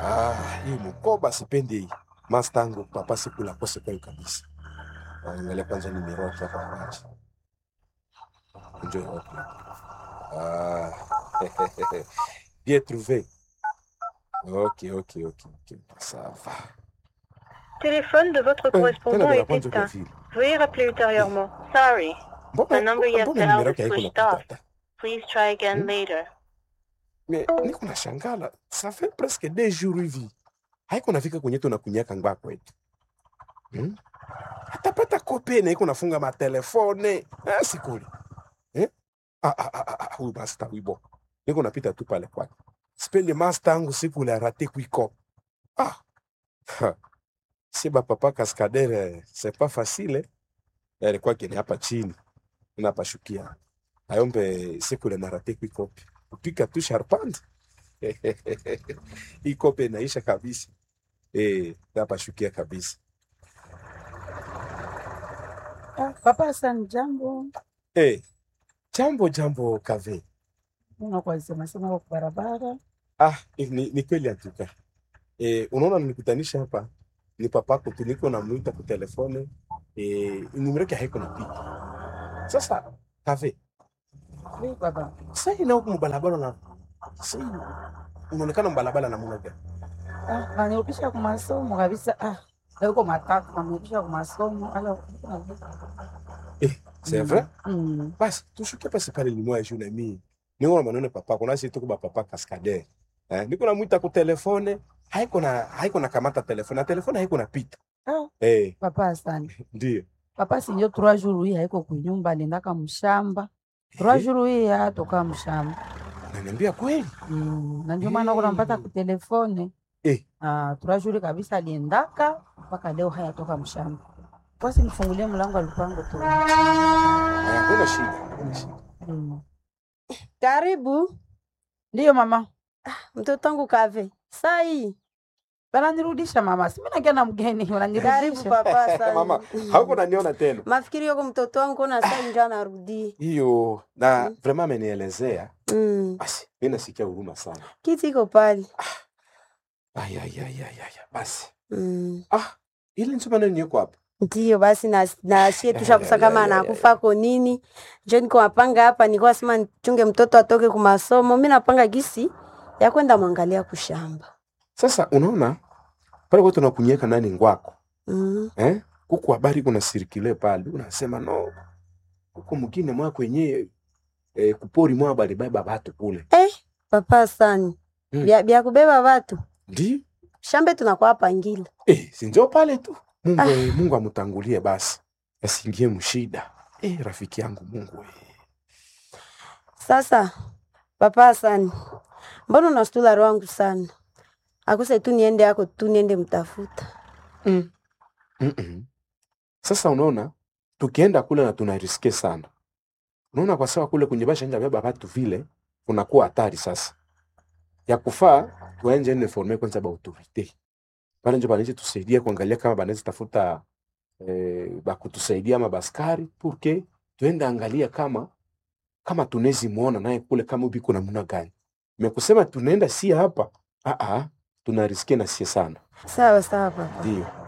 Ah, hii mkoba sipendi hii. Mastangu papa sikula kose kwa kabisa. Angalia kwanza ni miroti hapa kwanza. Enjoy hot milk. Ah. Bien trouvé. Ok, ok, ok, ok. Ça va. Téléphone de votre Eh, tena correspondant bila est kwanza kwa éteint. vile. Veuillez rappeler ultérieurement. Sorry. Mbona The number you have mbona dialed nimero is yake haiko switched off. napita? Please try again Hmm? later. Mais niko na shangala. Ça fait presque deux jours hivi. Haiko nafika kwenye tunakunyaka ngwa kwetu. Hmm? Atapata kope na iko nafunga matelefone. Ah, sikuli. Eh? Ah, ah, ah, ah, ah, huyu master wibo. Niko napita tu pale kwake. Sipendi master yangu siku ile arate kuiko. Ah. Ha. Si ba papa cascadere, c'est pas facile. Eh? Alikuwa kini hapa chini. Unapashukia. Ayombe siku ile narate kuiko. Kupika tu sharpante. Hii kope inaisha kabisa. Eh, napashukia kabisa. Ah, Papa Hassan, jambo. Eh, jambo jambo kave. Unakuwa sema sema kwa barabara. Ah, eh, ni, ni kweli atuka. Eh, unaona nimekutanisha hapa ni papako tu niko namuita kwa telefone eh, numero yake haiko napita. Sasa kave, Oui, baba. sasa ina huko mbalabala na sasa unaonekana mbalabala na muna gani? Ah, nanirudisha kwa masomo kabisa. Ah, leo uko matatu nanirudisha kwa masomo. Ala. Eh, c'est Mm. vrai? Mm. Basi tushuke pasi pale limwa juu na mimi. Niko na maneno papa, kuna sisi tuko ba papa cascadere. Eh, niko namuita kwa telefone, haiko na haiko na kamata telefone, na telefone haiko napita. Ah, Eh, Papa Hassan. ndio. Papa sinjo trois jours hii haiko kunyumba aliendaka mshamba. Trois Eh, jours hii atoka mshamba. Ananiambia kweli? Mm. Na ndio maana kuna mpata Eh. ku telefone. Eh, Ah, trois jours kabisa aliendaka mpaka leo hayatoka mshamba. Basi nifungulie mlango alipango tu. haya, kuna shida, kuna shida. Mm. Karibu Ndiyo mama. mtoto wangu Kave. Sai, Wananirudisha mama, si mimi nakia na mgeni, karibu wananirudisha. papa sana. Mama, hauko naniona tena. Mafikiri yako mtoto wangu na sai ndio anarudi. Hiyo na vraiment amenielezea. Mm. Basi, mimi nasikia huruma sana. Kiti iko pale. Ay ay ay ay ay. Basi. Mm. Ah, ile nsema nani yuko hapa? Ndiyo basi na na sie tushakusa kama anakufa ko nini. Njo niko mapanga hapa nilikuwa sema nichunge mtoto atoke ku masomo. Mimi napanga gisi ya kwenda mwangalia kushamba. Sasa unaona pale kwa tunakunyeka nani ngwako. Mm. Eh? Kuku habari kuna sirikile pale. Unasema no. Huko mwingine mwa kwenye eh, kupori mwa bali baba batu kule. Eh, papa sana. Mm. Bia, bia kubeba watu. Ndi? Shambe tunakuwa pangila. Eh, si ndio pale tu. Mungu Ah. eh, Mungu amutangulie basi. Asiingie mshida. Eh, rafiki yangu Mungu eh. Sasa papa sana, mbona unastula roho yangu sana? Akuse tu niende yako tu niende mtafuta. Mm. Mm-mm. Sasa unaona tukienda kule na tunariske sana. Unaona kwa sawa kule kwenye basha nje beba watu vile kunakuwa hatari sasa. Ya kufaa tuenje ne forme kwanza ba autorite. Pale nje banaweza tusaidia kuangalia kama banaweza tafuta eh, ba kutusaidia ama baskari porque tuende angalia kama kama tunezi muona naye kule kama ubi kuna muna gani. Mekusema tunaenda si hapa. Ah ah tunariske na sie sana. Sawa sawa papa. Ndio.